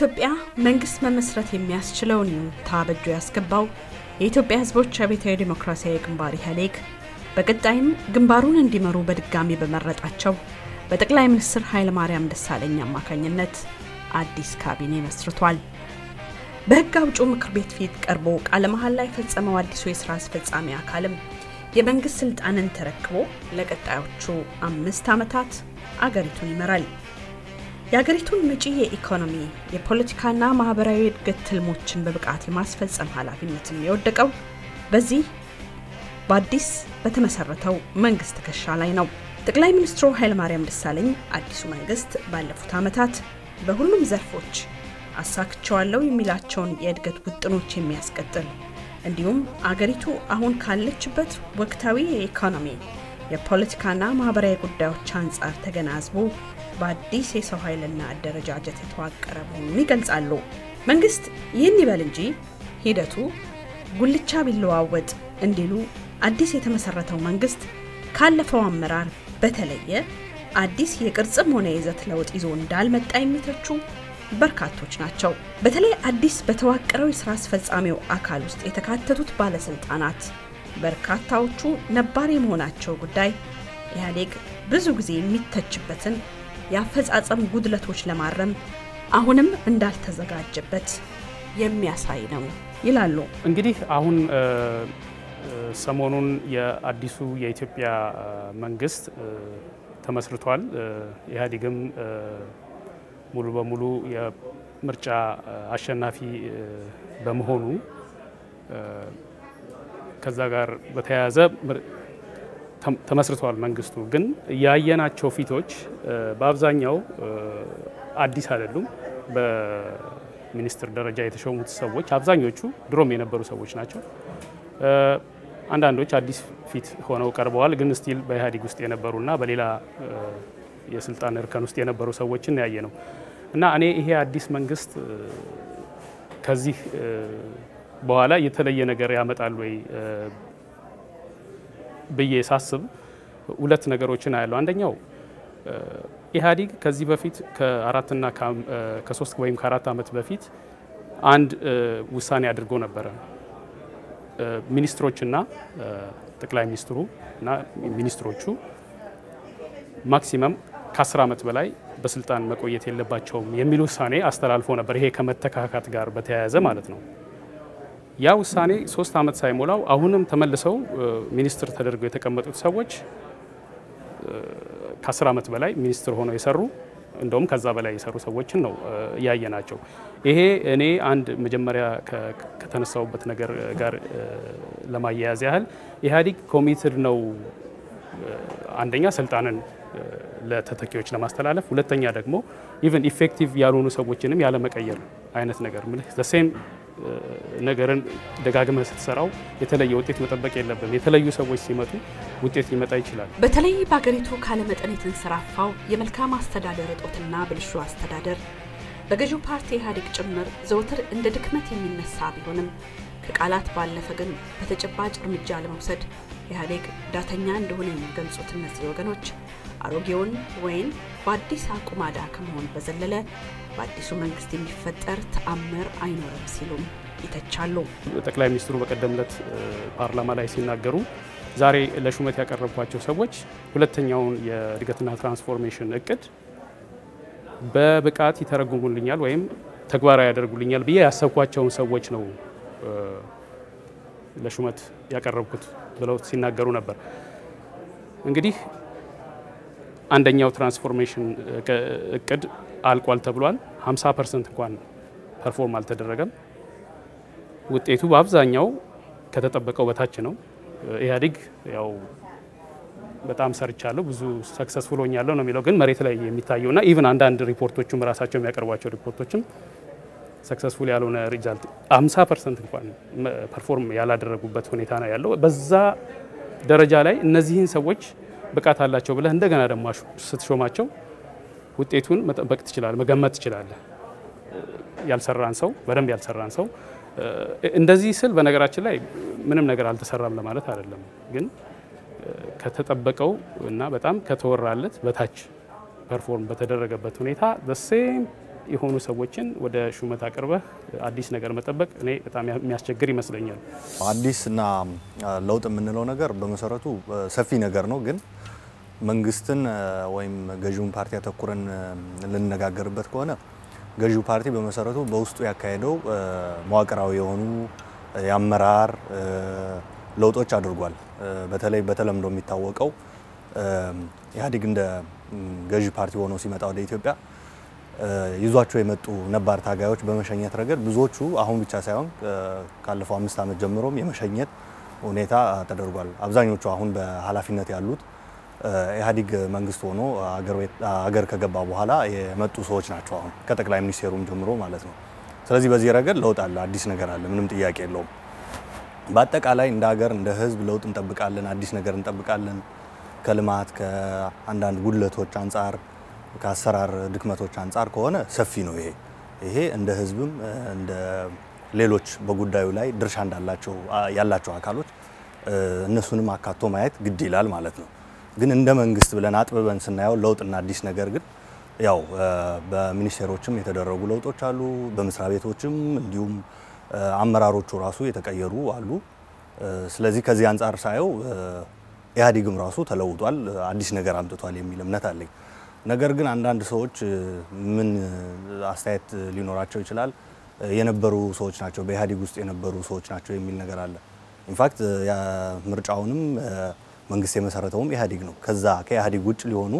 በኢትዮጵያ መንግስት መመስረት የሚያስችለውን ይሁንታ በእጁ ያስገባው የኢትዮጵያ ሕዝቦች አብዮታዊ ዴሞክራሲያዊ ግንባር ኢህአዴግ በቀጣይም ግንባሩን እንዲመሩ በድጋሚ በመረጣቸው በጠቅላይ ሚኒስትር ኃይለማርያም ደሳለኝ አማካኝነት አዲስ ካቢኔ መስርቷል። በሕግ አውጪው ምክር ቤት ፊት ቀርቦ ቃለ መሐላ ላይ የፈጸመው አዲሱ የስራ አስፈጻሚ አካልም የመንግስት ስልጣንን ተረክቦ ለቀጣዮቹ አምስት ዓመታት አገሪቱን ይመራል። የአገሪቱን መጪ የኢኮኖሚ የፖለቲካና ማህበራዊ እድገት ትልሞችን በብቃት የማስፈጸም ኃላፊነትም የወደቀው በዚህ በአዲስ በተመሰረተው መንግስት ትከሻ ላይ ነው። ጠቅላይ ሚኒስትሩ ኃይለማርያም ደሳለኝ አዲሱ መንግስት ባለፉት ዓመታት በሁሉም ዘርፎች አሳክቸዋለሁ የሚላቸውን የእድገት ውጥኖች የሚያስቀጥል እንዲሁም አገሪቱ አሁን ካለችበት ወቅታዊ የኢኮኖሚ የፖለቲካና ማህበራዊ ጉዳዮች አንጻር ተገናዝቦ በአዲስ የሰው ኃይልና አደረጃጀት የተዋቀረ መሆኑን ይገልጻሉ። መንግስት ይህን ይበል እንጂ ሂደቱ ጉልቻ ቢለዋወጥ እንዲሉ አዲስ የተመሰረተው መንግስት ካለፈው አመራር በተለየ አዲስ የቅርጽም ሆነ የይዘት ለውጥ ይዞ እንዳልመጣ የሚተቹ በርካቶች ናቸው። በተለይ አዲስ በተዋቀረው የስራ አስፈጻሚው አካል ውስጥ የተካተቱት ባለስልጣናት በርካታዎቹ ነባር የመሆናቸው ጉዳይ ኢህአዴግ ብዙ ጊዜ የሚተችበትን የአፈጻጸም ጉድለቶች ለማረም አሁንም እንዳልተዘጋጀበት የሚያሳይ ነው ይላሉ። እንግዲህ አሁን ሰሞኑን የአዲሱ የኢትዮጵያ መንግስት ተመስርቷል። ኢህአዴግም ሙሉ በሙሉ የምርጫ አሸናፊ በመሆኑ ከዛ ጋር በተያያዘ ተመስርተዋል። መንግስቱ ግን ያየናቸው ፊቶች በአብዛኛው አዲስ አይደሉም። በሚኒስትር ደረጃ የተሾሙት ሰዎች አብዛኞቹ ድሮም የነበሩ ሰዎች ናቸው። አንዳንዶች አዲስ ፊት ሆነው ቀርበዋል። ግን ስቲል በኢህአዴግ ውስጥ የነበሩና በሌላ የስልጣን እርከን ውስጥ የነበሩ ሰዎችን ያየ ነው እና እኔ ይሄ አዲስ መንግስት ከዚህ በኋላ የተለየ ነገር ያመጣል ወይ ብዬ ሳስብ ሁለት ነገሮችን አያለው። አንደኛው ኢህአዴግ ከዚህ በፊት ከአራትና ከሶስት ወይም ከአራት ዓመት በፊት አንድ ውሳኔ አድርጎ ነበረ። ሚኒስትሮችና ጠቅላይ ሚኒስትሩ እና ሚኒስትሮቹ ማክሲመም ከአስር ዓመት በላይ በስልጣን መቆየት የለባቸውም የሚል ውሳኔ አስተላልፎ ነበር። ይሄ ከመተካካት ጋር በተያያዘ ማለት ነው። ያ ውሳኔ ሶስት ዓመት ሳይሞላው አሁንም ተመልሰው ሚኒስትር ተደርገው የተቀመጡት ሰዎች ከአስር ዓመት በላይ ሚኒስትር ሆነው የሰሩ እንደውም ከዛ በላይ የሰሩ ሰዎችን ነው እያየ ናቸው። ይሄ እኔ አንድ መጀመሪያ ከተነሳውበት ነገር ጋር ለማያያዝ ያህል ኢህአዴግ ኮሚትድ ነው አንደኛ ስልጣንን ለተተኪዎች ለማስተላለፍ፣ ሁለተኛ ደግሞ ኢቨን ኢፌክቲቭ ያልሆኑ ሰዎችንም ያለመቀየር አይነት ነገር ሴም ነገርን ደጋግመህ ስትሰራው የተለየ ውጤት መጠበቅ የለብም። የተለዩ ሰዎች ሲመጡ ውጤት ሊመጣ ይችላል። በተለይ በአገሪቱ ካለመጠን የተንሰራፋው የመልካም አስተዳደር እጦትና ብልሹ አስተዳደር በገዢው ፓርቲ ኢህአዴግ ጭምር ዘወትር እንደ ድክመት የሚነሳ ቢሆንም ከቃላት ባለፈ ግን በተጨባጭ እርምጃ ለመውሰድ ኢህአዴግ ዳተኛ እንደሆነ የሚገልጹት እነዚህ ወገኖች አሮጌውን ወይም በአዲስ አቁማዳ ከመሆን በዘለለ በአዲሱ መንግስት የሚፈጠር ተአምር አይኖርም ሲሉም ይተቻሉ። ጠቅላይ ሚኒስትሩ በቀደም ዕለት ፓርላማ ላይ ሲናገሩ ዛሬ ለሹመት ያቀረብኳቸው ሰዎች ሁለተኛውን የእድገትና ትራንስፎርሜሽን እቅድ በብቃት ይተረጉሙልኛል ወይም ተግባራዊ ያደርጉልኛል ብዬ ያሰብኳቸውን ሰዎች ነው ለሹመት ያቀረብኩት ብለው ሲናገሩ ነበር። እንግዲህ አንደኛው ትራንስፎርሜሽን እቅድ አልቋል ተብሏል። 50 ፐርሰንት እንኳን ፐርፎርም አልተደረገም። ውጤቱ በአብዛኛው ከተጠበቀው በታች ነው። ኢህአዴግ ያው በጣም ሰርቻለሁ ብዙ ሰክሰስፉል ሆኛለሁ ነው የሚለው፣ ግን መሬት ላይ የሚታየውና ኢቭን አንዳንድ ሪፖርቶችም ራሳቸው የሚያቀርቧቸው ሪፖርቶችም ሰክሰስፉል ያልሆነ ሪዛልት 50 ፐርሰንት እንኳን ፐርፎርም ያላደረጉበት ሁኔታ ነው ያለው። በዛ ደረጃ ላይ እነዚህን ሰዎች ብቃት አላቸው ብለህ እንደገና ደግሞ ስትሾማቸው ውጤቱን መጠበቅ ትችላለህ፣ መገመት ትችላለህ። ያልሰራን ሰው በደንብ ያልሰራን ሰው እንደዚህ ስል በነገራችን ላይ ምንም ነገር አልተሰራም ለማለት አይደለም፣ ግን ከተጠበቀው እና በጣም ከተወራለት በታች ፐርፎርም በተደረገበት ሁኔታ በሴም የሆኑ ሰዎችን ወደ ሹመት አቅርበህ አዲስ ነገር መጠበቅ እኔ በጣም የሚያስቸግር ይመስለኛል። አዲስ እና ለውጥ የምንለው ነገር በመሰረቱ ሰፊ ነገር ነው። ግን መንግስትን ወይም ገዢውን ፓርቲ አተኩረን ልንነጋገርበት ከሆነ ገዢው ፓርቲ በመሰረቱ በውስጡ ያካሄደው መዋቅራዊ የሆኑ የአመራር ለውጦች አድርጓል። በተለይ በተለምዶ የሚታወቀው ኢህአዴግ እንደ ገዢ ፓርቲ ሆኖ ሲመጣ ወደ ኢትዮጵያ ይዟቸው የመጡ ነባር ታጋዮች በመሸኘት ረገድ ብዙዎቹ አሁን ብቻ ሳይሆን ካለፈው አምስት ዓመት ጀምሮም የመሸኘት ሁኔታ ተደርጓል። አብዛኞቹ አሁን በኃላፊነት ያሉት ኢህአዴግ መንግስት ሆኖ አገር ከገባ በኋላ የመጡ ሰዎች ናቸው። አሁን ከጠቅላይ ሚኒስቴሩም ጀምሮ ማለት ነው። ስለዚህ በዚህ ረገድ ለውጥ አለ፣ አዲስ ነገር አለ፣ ምንም ጥያቄ የለውም። በአጠቃላይ እንደ ሀገር እንደ ህዝብ ለውጥ እንጠብቃለን፣ አዲስ ነገር እንጠብቃለን። ከልማት ከአንዳንድ ጉድለቶች አንጻር ከአሰራር ድክመቶች አንጻር ከሆነ ሰፊ ነው። ይሄ ይሄ እንደ ህዝብም እንደ ሌሎች በጉዳዩ ላይ ድርሻ እንዳላቸው ያላቸው አካሎች እነሱንም አካቶ ማየት ግድ ይላል ማለት ነው። ግን እንደ መንግስት ብለን አጥብበን ስናየው ለውጥና አዲስ ነገር ግን ያው በሚኒስቴሮችም የተደረጉ ለውጦች አሉ። በመስሪያ ቤቶችም እንዲሁም አመራሮቹ ራሱ የተቀየሩ አሉ። ስለዚህ ከዚህ አንጻር ሳየው ኢህአዴግም ራሱ ተለውጧል፣ አዲስ ነገር አምጥቷል የሚል እምነት አለኝ። ነገር ግን አንዳንድ ሰዎች ምን አስተያየት ሊኖራቸው ይችላል፣ የነበሩ ሰዎች ናቸው፣ በኢህአዴግ ውስጥ የነበሩ ሰዎች ናቸው የሚል ነገር አለ። ኢንፋክት ምርጫውንም መንግስት የመሰረተውም ኢህአዴግ ነው። ከዛ ከኢህአዴግ ውጭ ሊሆኑ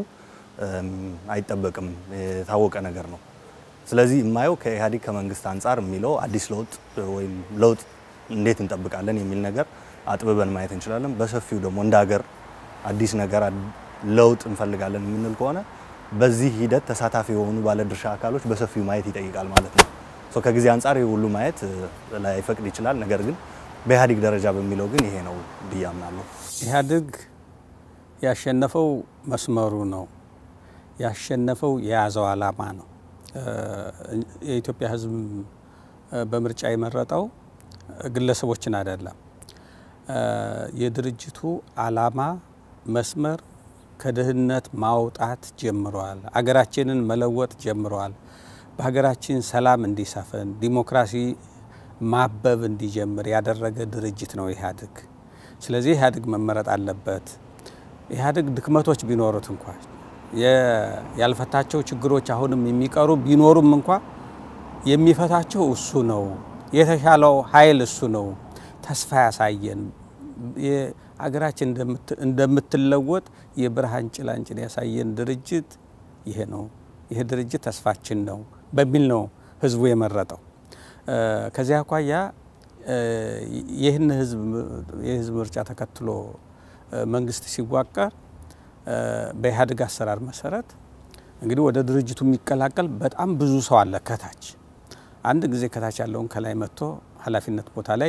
አይጠበቅም፣ የታወቀ ነገር ነው። ስለዚህ የማየው ከኢህአዴግ ከመንግስት አንጻር የሚለው አዲስ ለውጥ ወይም ለውጥ እንዴት እንጠብቃለን የሚል ነገር አጥብበን ማየት እንችላለን። በሰፊው ደግሞ እንደ ሀገር አዲስ ነገር ለውጥ እንፈልጋለን የምንል ከሆነ በዚህ ሂደት ተሳታፊ የሆኑ ባለድርሻ አካሎች በሰፊው ማየት ይጠይቃል ማለት ነው። ከጊዜ አንጻር ይህ ሁሉ ማየት ላይፈቅድ ይችላል። ነገር ግን በኢህአዴግ ደረጃ በሚለው ግን ይሄ ነው ብዬ አምናለሁ። ኢህአዴግ ያሸነፈው መስመሩ ነው። ያሸነፈው የያዘው ዓላማ ነው። የኢትዮጵያ ሕዝብ በምርጫ የመረጠው ግለሰቦችን አይደለም። የድርጅቱ ዓላማ መስመር ከድህነት ማውጣት ጀምረዋል። አገራችንን መለወጥ ጀምረዋል። በሀገራችን ሰላም እንዲሰፍን ዲሞክራሲ ማበብ እንዲጀምር ያደረገ ድርጅት ነው ኢህአዴግ። ስለዚህ ኢህአዴግ መመረጥ አለበት። ኢህአዴግ ድክመቶች ቢኖሩት እንኳ ያልፈታቸው ችግሮች አሁንም የሚቀሩ ቢኖሩም እንኳ የሚፈታቸው እሱ ነው። የተሻለው ኃይል እሱ ነው። ተስፋ ያሳየን አገራችን እንደምትለወጥ የብርሃን ጭላንጭል ያሳየን ድርጅት ይሄ ነው። ይሄ ድርጅት ተስፋችን ነው በሚል ነው ህዝቡ የመረጠው። ከዚያ አኳያ ይህን የህዝብ ምርጫ ተከትሎ መንግስት ሲዋቀር በኢህአዴግ አሰራር መሰረት እንግዲህ ወደ ድርጅቱ የሚቀላቀል በጣም ብዙ ሰው አለ ከታች አንድ ጊዜ ከታች ያለውን ከላይ መጥቶ ኃላፊነት ቦታ ላይ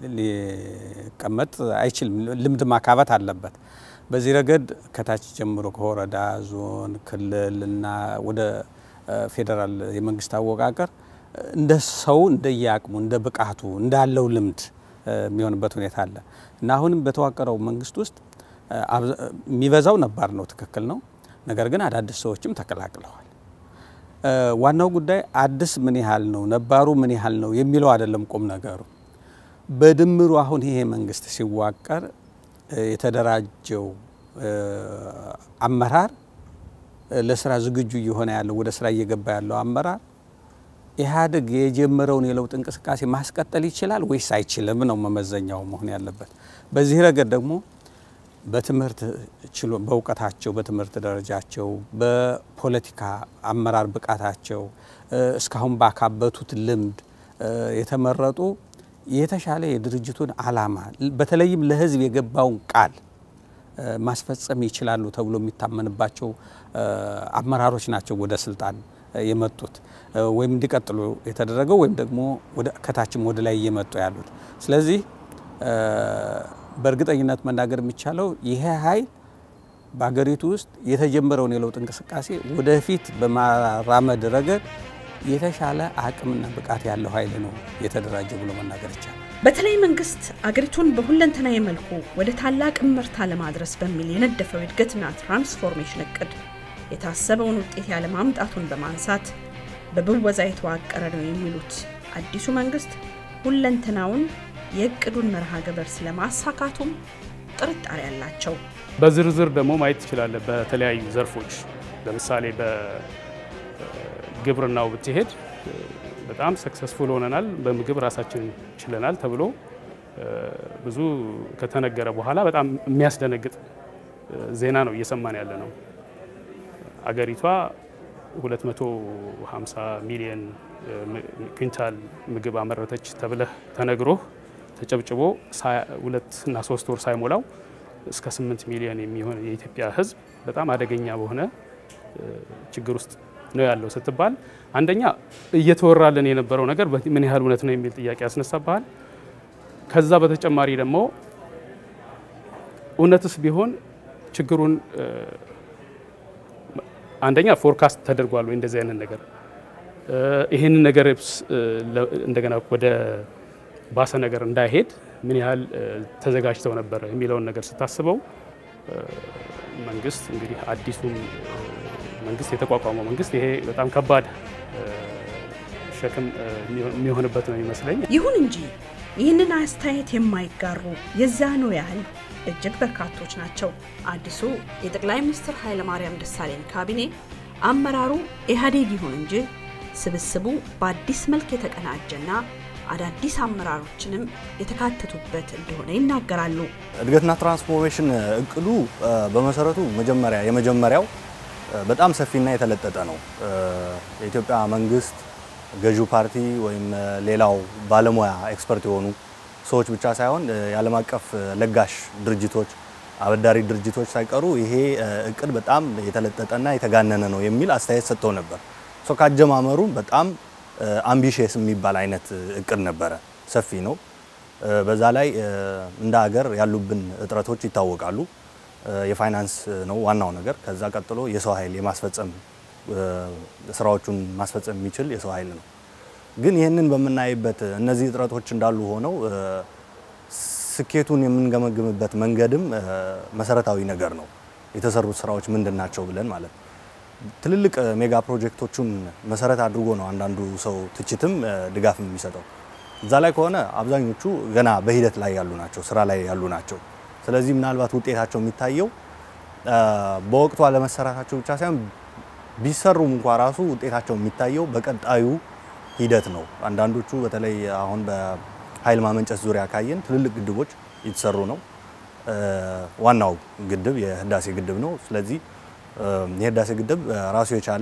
ሊቀመጥ አይችልም። ልምድ ማካበት አለበት። በዚህ ረገድ ከታች ጀምሮ ከወረዳ፣ ዞን፣ ክልል እና ወደ ፌዴራል የመንግስት አወቃቀር እንደ ሰው እንደየአቅሙ እንደ ብቃቱ እንዳለው ልምድ የሚሆንበት ሁኔታ አለ እና አሁንም በተዋቀረው መንግስት ውስጥ የሚበዛው ነባር ነው፣ ትክክል ነው። ነገር ግን አዳዲስ ሰዎችም ተቀላቅለዋል። ዋናው ጉዳይ አዲስ ምን ያህል ነው ነባሩ ምን ያህል ነው የሚለው አይደለም ቁም ነገሩ። በድምሩ አሁን ይሄ መንግስት ሲዋቀር የተደራጀው አመራር ለስራ ዝግጁ እየሆነ ያለው ወደ ስራ እየገባ ያለው አመራር ኢህአዴግ የጀመረውን የለውጥ እንቅስቃሴ ማስቀጠል ይችላል ወይስ አይችልም ነው መመዘኛው መሆን ያለበት። በዚህ ረገድ ደግሞ በትምህርት ችሎ በእውቀታቸው በትምህርት ደረጃቸው በፖለቲካ አመራር ብቃታቸው እስካሁን ባካበቱት ልምድ የተመረጡ የተሻለ የድርጅቱን ዓላማ በተለይም ለሕዝብ የገባውን ቃል ማስፈጸም ይችላሉ ተብሎ የሚታመንባቸው አመራሮች ናቸው ወደ ስልጣን የመጡት ወይም እንዲቀጥሉ የተደረገው ወይም ደግሞ ከታችም ወደ ላይ እየመጡ ያሉት። ስለዚህ በእርግጠኝነት መናገር የሚቻለው ይሄ ኃይል በሀገሪቱ ውስጥ የተጀመረውን የለውጥ እንቅስቃሴ ወደፊት በማራመድ ረገድ የተሻለ አቅምና ብቃት ያለው ኃይል ነው የተደራጀ ብሎ መናገር ይቻላል። በተለይ መንግስት አገሪቱን በሁለንተናዊ መልኩ ወደ ታላቅ እምርታ ለማድረስ በሚል የነደፈው የእድገትና ትራንስፎርሜሽን እቅድ የታሰበውን ውጤት ያለማምጣቱን በማንሳት በብወዛ የተዋቀረ ነው የሚሉት አዲሱ መንግስት ሁለንተናውን የእቅዱን መርሃ ግብር ስለማሳካቱም ጥርጣሬ አላቸው። በዝርዝር ደግሞ ማየት ትችላለህ። በተለያዩ ዘርፎች ለምሳሌ በግብርናው ብትሄድ በጣም ሰክሰስፉል ሆነናል፣ በምግብ ራሳችን ችለናል ተብሎ ብዙ ከተነገረ በኋላ በጣም የሚያስደነግጥ ዜና ነው እየሰማን ያለ ነው። አገሪቷ 250 ሚሊዮን ኩንታል ምግብ አመረተች ተብለህ ተነግሮህ ተጨብጭቦ ሁለት እና ሶስት ወር ሳይሞላው እስከ 8 ሚሊዮን የሚሆን የኢትዮጵያ ሕዝብ በጣም አደገኛ በሆነ ችግር ውስጥ ነው ያለው ስትባል አንደኛ እየተወራልን የነበረው ነገር ምን ያህል እውነት ነው የሚል ጥያቄ ያስነሳብሃል። ከዛ በተጨማሪ ደግሞ እውነትስ ቢሆን ችግሩን አንደኛ ፎርካስት ተደርጓል ወይ እንደዚህ አይነት ነገር ይህንን ነገር እንደገና ወደ ባሰ ነገር እንዳይሄድ ምን ያህል ተዘጋጅተው ነበረ የሚለውን ነገር ስታስበው መንግስት እንግዲህ አዲሱም መንግስት የተቋቋመው መንግስት ይሄ በጣም ከባድ ሸክም የሚሆንበት ነው ይመስለኝ። ይሁን እንጂ ይህንን አስተያየት የማይጋሩ የዛኑ ያህል እጅግ በርካቶች ናቸው። አዲሱ የጠቅላይ ሚኒስትር ኃይለማርያም ደሳለኝ ካቢኔ አመራሩ ኢህአዴግ ይሁን እንጂ ስብስቡ በአዲስ መልክ የተቀናጀና አዳዲስ አመራሮችንም የተካተቱበት እንደሆነ ይናገራሉ። እድገትና ትራንስፎርሜሽን እቅዱ በመሰረቱ መጀመሪያ የመጀመሪያው በጣም ሰፊና የተለጠጠ ነው። የኢትዮጵያ መንግስት ገዢው ፓርቲ ወይም ሌላው ባለሙያ ኤክስፐርት የሆኑ ሰዎች ብቻ ሳይሆን የዓለም አቀፍ ለጋሽ ድርጅቶች፣ አበዳሪ ድርጅቶች ሳይቀሩ ይሄ እቅድ በጣም የተለጠጠና የተጋነነ ነው የሚል አስተያየት ሰጥተው ነበር። ሶ ካጀማመሩ በጣም አምቢሽየስ የሚባል አይነት እቅድ ነበረ። ሰፊ ነው። በዛ ላይ እንደ ሀገር ያሉብን እጥረቶች ይታወቃሉ። የፋይናንስ ነው ዋናው ነገር። ከዛ ቀጥሎ የሰው ኃይል የማስፈጸም ስራዎቹን ማስፈጸም የሚችል የሰው ኃይል ነው። ግን ይህንን በምናይበት እነዚህ እጥረቶች እንዳሉ ሆነው ስኬቱን የምንገመግምበት መንገድም መሰረታዊ ነገር ነው። የተሰሩት ስራዎች ምንድን ናቸው ብለን ማለት ነው። ትልልቅ ሜጋ ፕሮጀክቶቹን መሰረት አድርጎ ነው አንዳንዱ ሰው ትችትም ድጋፍም የሚሰጠው። እዛ ላይ ከሆነ አብዛኞቹ ገና በሂደት ላይ ያሉ ናቸው፣ ስራ ላይ ያሉ ናቸው። ስለዚህ ምናልባት ውጤታቸው የሚታየው በወቅቱ አለመሰራታቸው ብቻ ሳይሆን ቢሰሩም እንኳ ራሱ ውጤታቸው የሚታየው በቀጣዩ ሂደት ነው። አንዳንዶቹ በተለይ አሁን በኃይል ማመንጨት ዙሪያ ካየን ትልልቅ ግድቦች እየተሰሩ ነው። ዋናው ግድብ የህዳሴ ግድብ ነው። ስለዚህ የህዳሴ ግድብ ራሱ የቻለ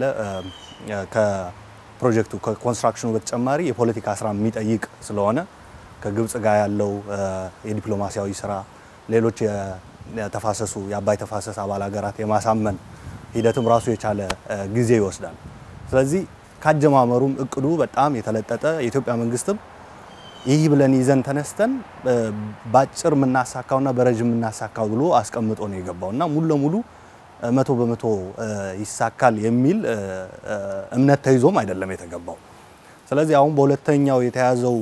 ከፕሮጀክቱ ከኮንስትራክሽኑ በተጨማሪ የፖለቲካ ስራ የሚጠይቅ ስለሆነ ከግብጽ ጋር ያለው የዲፕሎማሲያዊ ስራ፣ ሌሎች የተፋሰሱ የአባይ ተፋሰስ አባል ሀገራት የማሳመን ሂደትም ራሱ የቻለ ጊዜ ይወስዳል። ስለዚህ ካጀማመሩም እቅዱ በጣም የተለጠጠ የኢትዮጵያ መንግስትም ይህ ብለን ይዘን ተነስተን በአጭር የምናሳካውና በረዥም የምናሳካው ብሎ አስቀምጦ ነው የገባው እና ሙሉ ለሙሉ መቶ በመቶ ይሳካል የሚል እምነት ተይዞም አይደለም የተገባው። ስለዚህ አሁን በሁለተኛው የተያዘው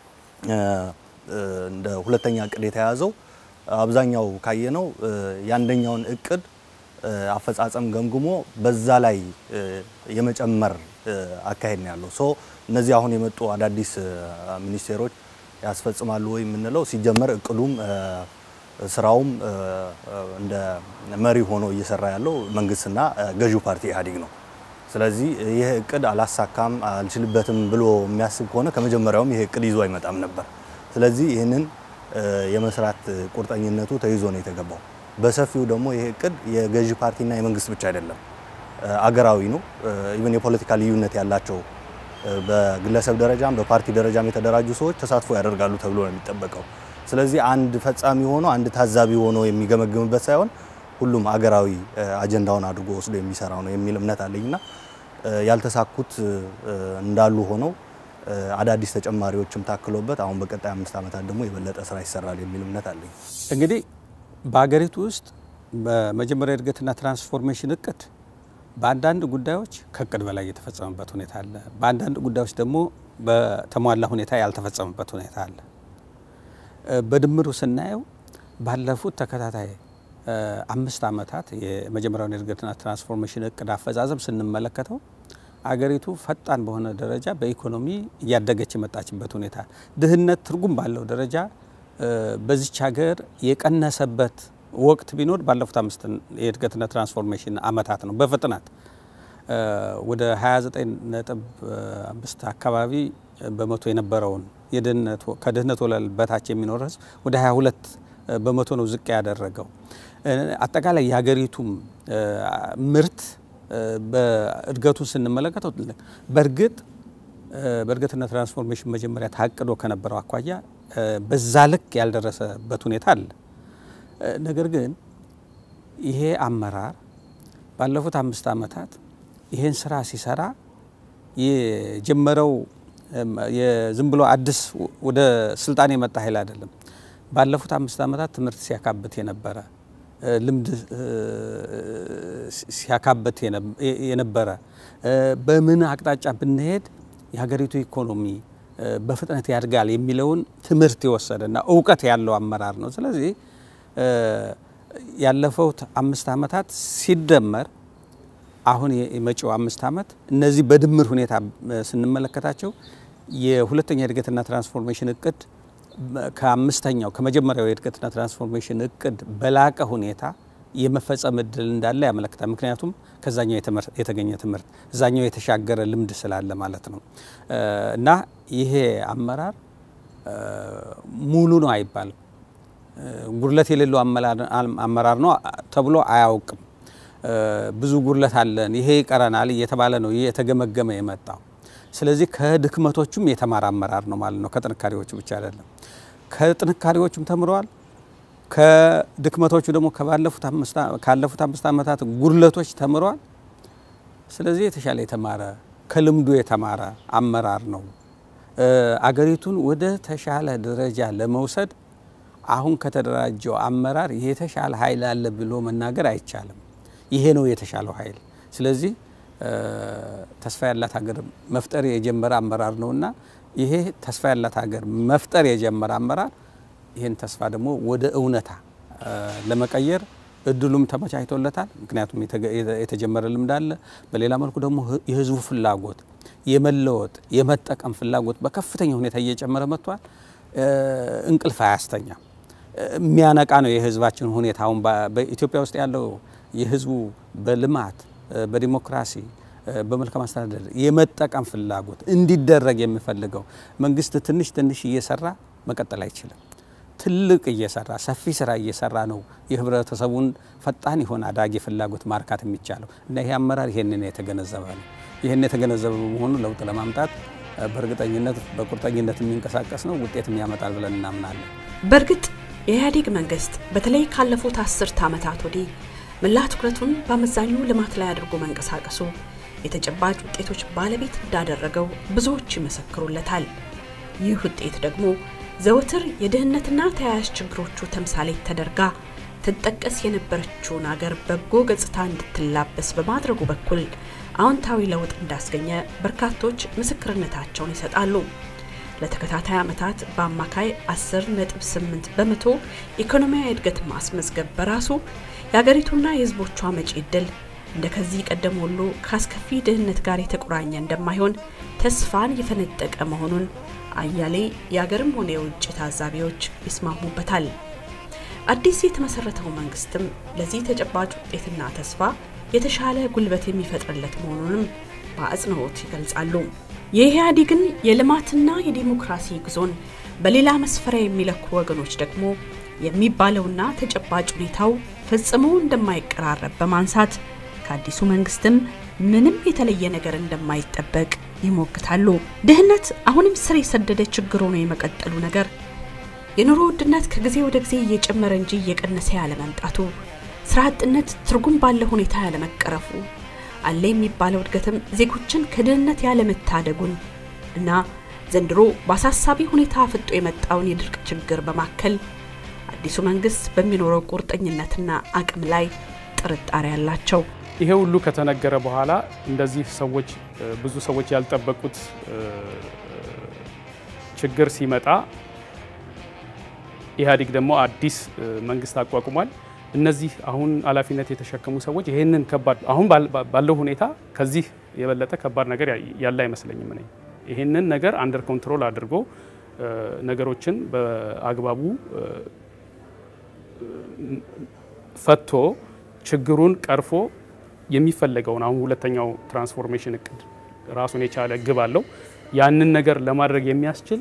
እንደ ሁለተኛ እቅድ የተያዘው አብዛኛው ካየነው የአንደኛውን እቅድ አፈጻጸም ገምግሞ በዛ ላይ የመጨመር አካሄድ ነው ያለው። ሶ እነዚህ አሁን የመጡ አዳዲስ ሚኒስቴሮች ያስፈጽማሉ ወይ የምንለው ሲጀመር እቅዱም ስራውም እንደ መሪ ሆኖ እየሰራ ያለው መንግስትና ገዢው ፓርቲ ኢህአዴግ ነው። ስለዚህ ይህ እቅድ አላሳካም አልችልበትም ብሎ የሚያስብ ከሆነ ከመጀመሪያውም ይህ እቅድ ይዞ አይመጣም ነበር። ስለዚህ ይህንን የመስራት ቁርጠኝነቱ ተይዞ ነው የተገባው። በሰፊው ደግሞ ይህ እቅድ የገዢ ፓርቲና የመንግስት ብቻ አይደለም፣ አገራዊ ነው። ኢቨን የፖለቲካ ልዩነት ያላቸው በግለሰብ ደረጃም በፓርቲ ደረጃም የተደራጁ ሰዎች ተሳትፎ ያደርጋሉ ተብሎ ነው የሚጠበቀው። ስለዚህ አንድ ፈጻሚ ሆኖ አንድ ታዛቢ ሆኖ የሚገመግምበት ሳይሆን ሁሉም አገራዊ አጀንዳውን አድርጎ ወስዶ የሚሰራው ነው የሚል እምነት አለኝና ያልተሳኩት እንዳሉ ሆነው አዳዲስ ተጨማሪዎችም ታክሎበት አሁን በቀጣይ አምስት ዓመታት ደግሞ የበለጠ ስራ ይሰራል የሚል እምነት አለኝ። እንግዲህ በሀገሪቱ ውስጥ በመጀመሪያ እድገትና ትራንስፎርሜሽን እቅድ በአንዳንድ ጉዳዮች ከእቅድ በላይ የተፈጸመበት ሁኔታ አለ። በአንዳንድ ጉዳዮች ደግሞ በተሟላ ሁኔታ ያልተፈጸመበት ሁኔታ አለ። በድምሩ ስናየው ባለፉት ተከታታይ አምስት ዓመታት የመጀመሪያውን የእድገትና ትራንስፎርሜሽን እቅድ አፈጻጸም ስንመለከተው አገሪቱ ፈጣን በሆነ ደረጃ በኢኮኖሚ እያደገች የመጣችበት ሁኔታ፣ ድህነት ትርጉም ባለው ደረጃ በዚች ሀገር የቀነሰበት ወቅት ቢኖር ባለፉት አምስት የእድገትና ትራንስፎርሜሽን አመታት ነው። በፍጥነት ወደ 29.5 አካባቢ በመቶ የነበረውን ከድህነት ወለል በታች የሚኖር ህዝብ ወደ 22 በመቶ ነው ዝቅ ያደረገው። አጠቃላይ የሀገሪቱም ምርት በእድገቱን ስንመለከተው በእርግጥ በእድገትና ትራንስፎርሜሽን መጀመሪያ ታቅዶ ከነበረው አኳያ በዛ ልክ ያልደረሰበት ሁኔታ አለ። ነገር ግን ይሄ አመራር ባለፉት አምስት ዓመታት ይሄን ስራ ሲሰራ የጀመረው ዝም ብሎ አዲስ ወደ ስልጣን የመጣ ኃይል አይደለም። ባለፉት አምስት ዓመታት ትምህርት ሲያካብት የነበረ ልምድ ሲያካብት የነበረ በምን አቅጣጫ ብንሄድ የሀገሪቱ ኢኮኖሚ በፍጥነት ያድጋል የሚለውን ትምህርት የወሰደና እውቀት ያለው አመራር ነው። ስለዚህ ያለፈው አምስት ዓመታት ሲደመር አሁን የመጪው አምስት ዓመት እነዚህ በድምር ሁኔታ ስንመለከታቸው የሁለተኛ የእድገትና ትራንስፎርሜሽን እቅድ ከአምስተኛው ከመጀመሪያው የእድገትና ትራንስፎርሜሽን እቅድ በላቀ ሁኔታ የመፈጸም እድል እንዳለ ያመለክታል። ምክንያቱም ከዛኛው የተገኘ ትምህርት እዛኛው የተሻገረ ልምድ ስላለ ማለት ነው እና ይሄ አመራር ሙሉ ነው አይባልም። ጉድለት የሌለው አመራር ነው ተብሎ አያውቅም። ብዙ ጉድለት አለን፣ ይሄ ይቀረናል እየተባለ ነው የተገመገመ የመጣው። ስለዚህ ከድክመቶቹም የተማረ አመራር ነው ማለት ነው። ከጥንካሬዎቹ ብቻ አይደለም። ከጥንካሬዎቹም ተምረዋል። ከድክመቶቹ ደግሞ ካለፉት አምስት ዓመታት ጉድለቶች ተምረዋል። ስለዚህ የተሻለ የተማረ ከልምዱ የተማረ አመራር ነው። አገሪቱን ወደ ተሻለ ደረጃ ለመውሰድ አሁን ከተደራጀው አመራር የተሻለ ኃይል አለ ብሎ መናገር አይቻልም። ይሄ ነው የተሻለው ኃይል። ስለዚህ ተስፋ ያላት ሀገር መፍጠር የጀመረ አመራር ነውና ይሄ ተስፋ ያላት ሀገር መፍጠር የጀመረ አመራር ይህን ተስፋ ደግሞ ወደ እውነታ ለመቀየር እድሉም ተመቻችቶለታል። ምክንያቱም የተጀመረ ልምድ አለ። በሌላ መልኩ ደግሞ የህዝቡ ፍላጎት የመለወጥ የመጠቀም ፍላጎት በከፍተኛ ሁኔታ እየጨመረ መጥቷል። እንቅልፍ አያስተኛም። የሚያነቃ ነው የህዝባችን ሁኔታ። አሁን በኢትዮጵያ ውስጥ ያለው የህዝቡ በልማት በዲሞክራሲ በመልካም አስተዳደር የመጠቀም ፍላጎት እንዲደረግ የሚፈልገው መንግስት ትንሽ ትንሽ እየሰራ መቀጠል አይችልም። ትልቅ እየሰራ ሰፊ ስራ እየሰራ ነው የህብረተሰቡን ፈጣን የሆነ አዳጊ ፍላጎት ማርካት የሚቻለው እና ይሄ አመራር ይሄንን የተገነዘበ ነው። ይህን የተገነዘበ በመሆኑ ለውጥ ለማምጣት በእርግጠኝነት በቁርጠኝነት የሚንቀሳቀስ ነው፣ ውጤትም ያመጣል ብለን እናምናለን። በእርግጥ የኢህአዴግ መንግስት በተለይ ካለፉት አስርተ ዓመታት ወዲህ መላ ትኩረቱን በአመዛኙ ልማት ላይ አድርጎ መንቀሳቀሱ የተጨባጭ ውጤቶች ባለቤት እንዳደረገው ብዙዎች ይመሰክሩለታል። ይህ ውጤት ደግሞ ዘወትር የድህነትና ተያያዥ ችግሮቹ ተምሳሌት ተደርጋ ትጠቀስ የነበረችውን አገር በጎ ገጽታ እንድትላበስ በማድረጉ በኩል አዎንታዊ ለውጥ እንዳስገኘ በርካቶች ምስክርነታቸውን ይሰጣሉ። ለተከታታይ ዓመታት በአማካይ 10.8 በመቶ ኢኮኖሚያዊ እድገት ማስመዝገብ በራሱ የአገሪቱና የሕዝቦቿ መጪ ዕድል እንደ ከዚህ ቀደም ሁሉ ከአስከፊ ድህነት ጋር የተቆራኘ እንደማይሆን ተስፋን የፈነጠቀ መሆኑን አያሌ የአገርም ሆነ የውጭ ታዛቢዎች ይስማሙበታል። አዲስ የተመሰረተው መንግስትም ለዚህ ተጨባጭ ውጤትና ተስፋ የተሻለ ጉልበት የሚፈጥርለት መሆኑንም በአጽንኦት ይገልጻሉ። የኢህአዴግን የልማትና የዲሞክራሲ ጉዞን በሌላ መስፈሪያ የሚለኩ ወገኖች ደግሞ የሚባለውና ተጨባጭ ሁኔታው ፈጽሞ እንደማይቀራረብ በማንሳት ከአዲሱ መንግስትም ምንም የተለየ ነገር እንደማይጠበቅ ይሞግታሉ። ድህነት አሁንም ስር የሰደደ ችግር ሆኖ የመቀጠሉ ነገር፣ የኑሮ ውድነት ከጊዜ ወደ ጊዜ እየጨመረ እንጂ እየቀነሰ ያለመምጣቱ፣ ስራ አጥነት ትርጉም ባለው ሁኔታ ያለመቀረፉ፣ አለ የሚባለው እድገትም ዜጎችን ከድህነት ያለመታደጉን እና ዘንድሮ በአሳሳቢ ሁኔታ አፍጦ የመጣውን የድርቅ ችግር በማከል አዲሱ መንግስት በሚኖረው ቁርጠኝነትና አቅም ላይ ጥርጣሬ አላቸው። ይሄ ሁሉ ከተነገረ በኋላ እንደዚህ ሰዎች ብዙ ሰዎች ያልጠበቁት ችግር ሲመጣ ኢህአዴግ ደግሞ አዲስ መንግስት አቋቁሟል። እነዚህ አሁን ኃላፊነት የተሸከሙ ሰዎች ይህንን ከባድ አሁን ባለው ሁኔታ ከዚህ የበለጠ ከባድ ነገር ያለ አይመስለኝም። እኔ ይህንን ነገር አንደር ኮንትሮል አድርጎ ነገሮችን በአግባቡ ፈቶ ችግሩን ቀርፎ የሚፈለገውን አሁን ሁለተኛው ትራንስፎርሜሽን እቅድ ራሱን የቻለ ግብ አለው። ያንን ነገር ለማድረግ የሚያስችል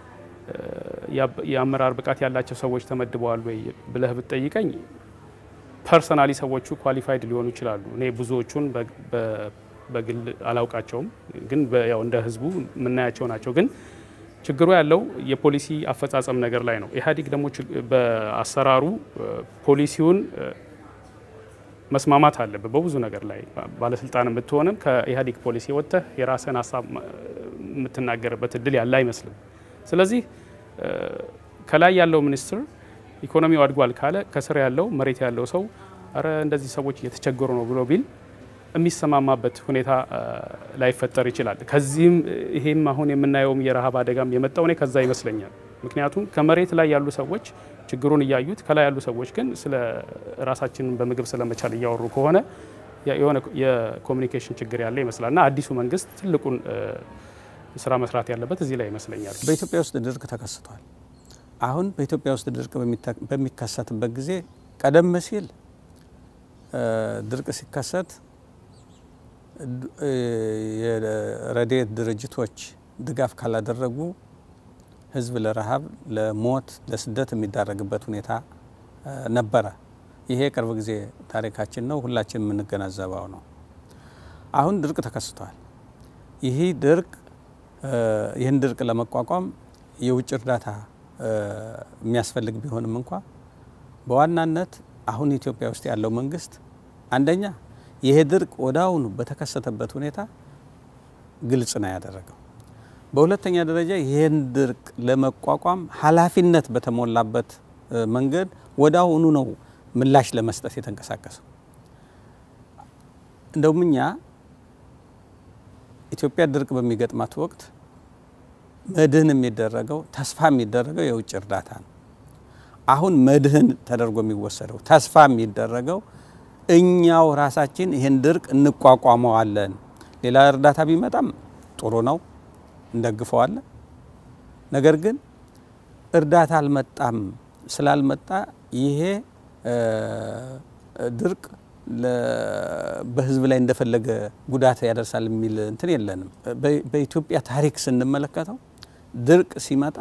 የአመራር ብቃት ያላቸው ሰዎች ተመድበዋል ወይ ብለህ ብትጠይቀኝ ፐርሰናሊ ሰዎቹ ኳሊፋይድ ሊሆኑ ይችላሉ። እኔ ብዙዎቹን በግል አላውቃቸውም፣ ግን ያው እንደ ህዝቡ የምናያቸው ናቸው። ግን ችግሩ ያለው የፖሊሲ አፈጻጸም ነገር ላይ ነው። ኢህአዴግ ደግሞ በአሰራሩ ፖሊሲውን መስማማት አለበት በብዙ ነገር ላይ ባለስልጣን ብትሆንም ከኢህአዴግ ፖሊሲ ወጥተህ የራስህን ሀሳብ የምትናገርበት እድል ያለ አይመስልም። ስለዚህ ከላይ ያለው ሚኒስትር ኢኮኖሚው አድጓል ካለ ከስር ያለው መሬት ያለው ሰው አረ እንደዚህ ሰዎች እየተቸገሩ ነው ብሎ ቢል የሚሰማማበት ሁኔታ ላይፈጠር ይችላል። ከዚህም ይሄም አሁን የምናየውም የረሃብ አደጋም የመጣው እኔ ከዛ ይመስለኛል። ምክንያቱም ከመሬት ላይ ያሉ ሰዎች ችግሩን እያዩት ከላይ ያሉ ሰዎች ግን ስለ ራሳችንን በምግብ ስለመቻል እያወሩ ከሆነ የሆነ የኮሚኒኬሽን ችግር ያለ ይመስላል እና አዲሱ መንግስት ትልቁን ስራ መስራት ያለበት እዚህ ላይ ይመስለኛል። በኢትዮጵያ ውስጥ ድርቅ ተከስቷል። አሁን በኢትዮጵያ ውስጥ ድርቅ በሚከሰትበት ጊዜ ቀደም ሲል ድርቅ ሲከሰት የረድኤት ድርጅቶች ድጋፍ ካላደረጉ ህዝብ ለረሃብ፣ ለሞት፣ ለስደት የሚዳረግበት ሁኔታ ነበረ። ይሄ የቅርብ ጊዜ ታሪካችን ነው፣ ሁላችን የምንገነዘበው ነው። አሁን ድርቅ ተከስቷል። ይህ ድርቅ ይህን ድርቅ ለመቋቋም የውጭ እርዳታ የሚያስፈልግ ቢሆንም እንኳ በዋናነት አሁን ኢትዮጵያ ውስጥ ያለው መንግስት አንደኛ ይሄ ድርቅ ወደ አሁኑ በተከሰተበት ሁኔታ ግልጽ ነው ያደረገው። በሁለተኛ ደረጃ ይህን ድርቅ ለመቋቋም ኃላፊነት በተሞላበት መንገድ ወደ አሁኑ ነው ምላሽ ለመስጠት የተንቀሳቀሰው። እንደውም እኛ ኢትዮጵያ ድርቅ በሚገጥማት ወቅት መድህን የሚደረገው ተስፋ የሚደረገው የውጭ እርዳታ ነው። አሁን መድህን ተደርጎ የሚወሰደው ተስፋ የሚደረገው እኛው ራሳችን ይህን ድርቅ እንቋቋመዋለን። ሌላ እርዳታ ቢመጣም ጥሩ ነው፣ እንደግፈዋለን። ነገር ግን እርዳታ አልመጣም ስላልመጣ ይሄ ድርቅ በህዝብ ላይ እንደፈለገ ጉዳት ያደርሳል የሚል እንትን የለንም። በኢትዮጵያ ታሪክ ስንመለከተው ድርቅ ሲመጣ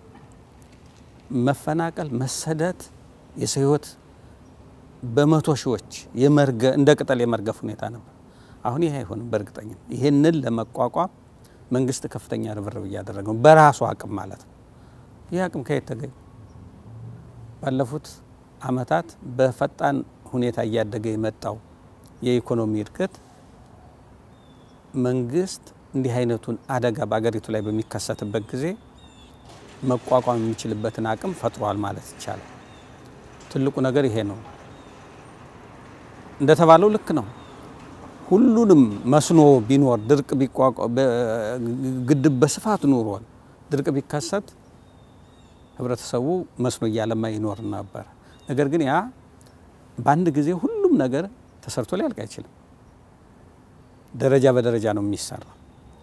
መፈናቀል፣ መሰደት፣ የሰው ህይወት በመቶ ሺዎች እንደ ቅጠል የመርገፍ ሁኔታ ነበር። አሁን ይህ አይሆንም። በእርግጠኝም ይህንን ለመቋቋም መንግስት ከፍተኛ ርብርብ እያደረገ ነው፣ በራሱ አቅም ማለት ነው። ይህ አቅም ከየት ተገኘ? ባለፉት አመታት በፈጣን ሁኔታ እያደገ የመጣው የኢኮኖሚ እድገት መንግስት እንዲህ አይነቱን አደጋ በአገሪቱ ላይ በሚከሰትበት ጊዜ መቋቋም የሚችልበትን አቅም ፈጥሯል ማለት ይቻላል። ትልቁ ነገር ይሄ ነው። እንደተባለው ልክ ነው። ሁሉንም መስኖ ቢኖር ድርቅ ግድብ በስፋት ኑሯል። ድርቅ ቢከሰት ህብረተሰቡ መስኖ እያለማ ይኖር ነበር። ነገር ግን ያ በአንድ ጊዜ ሁሉም ነገር ተሰርቶ ሊያልቅ አይችልም። ደረጃ በደረጃ ነው የሚሰራው።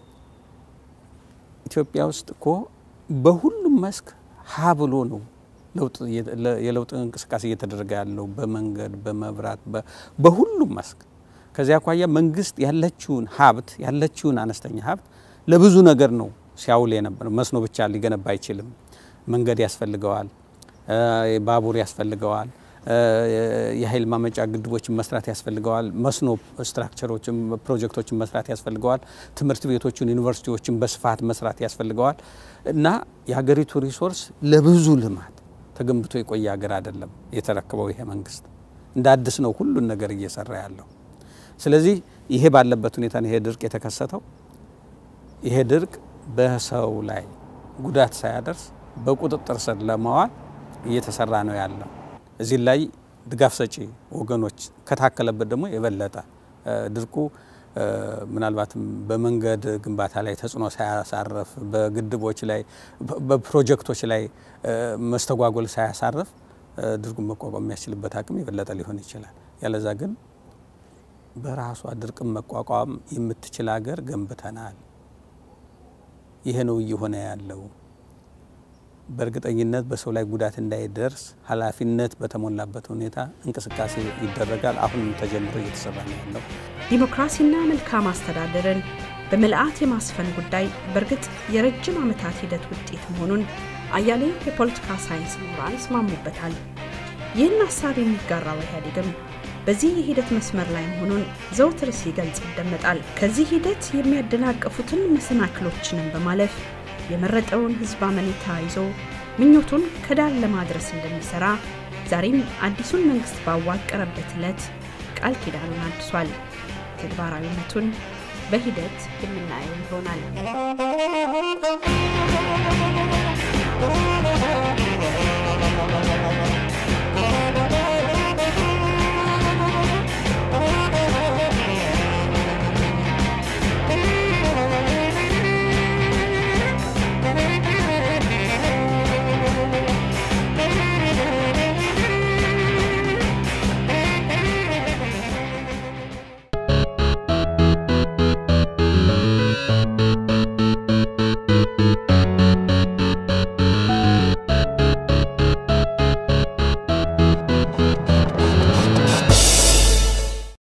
ኢትዮጵያ ውስጥ እኮ በሁሉም መስክ ሀ ብሎ ነው የለውጥ እንቅስቃሴ እየተደረገ ያለው በመንገድ፣ በመብራት፣ በሁሉም መስክ። ከዚያ አኳያ መንግስት ያለችውን ሀብት ያለችውን አነስተኛ ሀብት ለብዙ ነገር ነው ሲያውል የነበረው። መስኖ ብቻ ሊገነባ አይችልም። መንገድ ያስፈልገዋል፣ ባቡር ያስፈልገዋል፣ የኃይል ማመንጫ ግድቦችን መስራት ያስፈልገዋል፣ መስኖ ስትራክቸሮችን ፕሮጀክቶችን መስራት ያስፈልገዋል፣ ትምህርት ቤቶችን ዩኒቨርሲቲዎችን በስፋት መስራት ያስፈልገዋል እና የሀገሪቱ ሪሶርስ ለብዙ ልማት ተገንብቶ የቆየ ሀገር አይደለም የተረከበው ይሄ መንግስት። እንደ አዲስ ነው ሁሉን ነገር እየሰራ ያለው። ስለዚህ ይሄ ባለበት ሁኔታ ነው ይሄ ድርቅ የተከሰተው። ይሄ ድርቅ በሰው ላይ ጉዳት ሳያደርስ በቁጥጥር ስር ለማዋል እየተሰራ ነው ያለው። እዚህ ላይ ድጋፍ ሰጪ ወገኖች ከታከለበት ደግሞ የበለጠ ድርቁ ምናልባትም በመንገድ ግንባታ ላይ ተጽዕኖ ሳያሳርፍ፣ በግድቦች ላይ በፕሮጀክቶች ላይ መስተጓጎል ሳያሳርፍ ድርቁን መቋቋም የሚያስችልበት አቅም የበለጠ ሊሆን ይችላል። ያለዛ ግን በራሷ ድርቅን መቋቋም የምትችል ሀገር ገንብተናል። ይሄ ነው እየሆነ ያለው። በእርግጠኝነት በሰው ላይ ጉዳት እንዳይደርስ ኃላፊነት በተሞላበት ሁኔታ እንቅስቃሴ ይደረጋል። አሁንም ተጀምሮ እየተሰራ ነው ያለው። ዲሞክራሲና መልካም አስተዳደርን በምልአት የማስፈን ጉዳይ በእርግጥ የረጅም ዓመታት ሂደት ውጤት መሆኑን አያሌ የፖለቲካ ሳይንስ ምሁራን ይስማሙበታል። ይህን ሀሳብ የሚጋራው ኢህአዴግም በዚህ የሂደት መስመር ላይ መሆኑን ዘውትር ሲገልጽ ይደመጣል። ከዚህ ሂደት የሚያደናቅፉትን መሰናክሎችንም በማለፍ የመረጠውን ሕዝብ አመኔታ ይዞ ምኞቱን ከዳር ለማድረስ እንደሚሰራ ዛሬም አዲሱን መንግስት ባዋቀረበት ዕለት ቃል ኪዳኑን አድሷል። ተግባራዊነቱን በሂደት የምናየው ይሆናል።